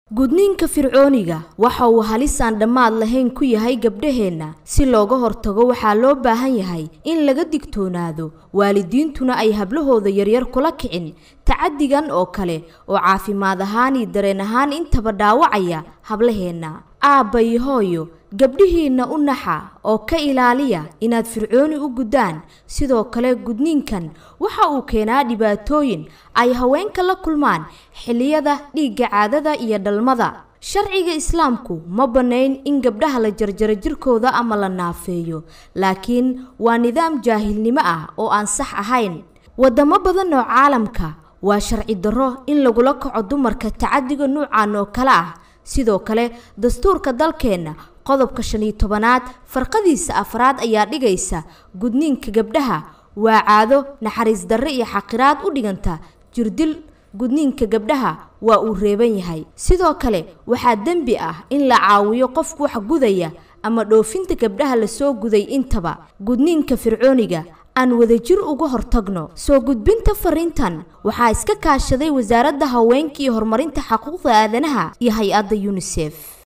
gudniinka fircooniga waxa uu halis aan dhammaad lahayn ku yahay gabdhaheenna si looga hortago waxaa loo baahan yahay in laga digtoonaado waalidiintuna ay hablahooda yaryar kula kicin tacadigan oo kale oo caafimaad ahaan iyo dareen ahaan intaba dhaawacaya hablaheenna aabba iyo hooyo gabdhihiinna u naxa oo ka ilaaliya inaad fircooni u guddaan sidoo kale gudniinkan waxa uu keenaa dhibaatooyin ay haweenka la kulmaan xilliyada dhiigga caadada iyo dhalmada sharciga islaamku ma bannayn in gabdhaha la jarjaro jirkooda ama la naafeeyo laakiin waa nidaam jaahilnimo ah oo aan sax ahayn waddamo badan oo caalamka waa sharci darro in lagula kaco dumarka tacadiga nuucan oo kale ah sidoo kale dastuurka dalkeenna qodobka shan iyo tobanaad farqadiisa afraad ayaa dhigaysa gudniinka gabdhaha waa caado naxariis darre iyo xaqiraad u dhiganta jirdil gudniinka gabdhaha waa uu reeban yahay sidoo kale waxaa dembi ah in la caawiyo qofku wax gudaya ama dhoofinta gabdhaha lasoo guday intaba gudniinka fircooniga aan wadajir uga hortagno soo gudbinta fariintan waxaa iska kaashaday wasaaradda haweenka iyo horumarinta xuquuqda aadanaha iyo hay-adda yunisef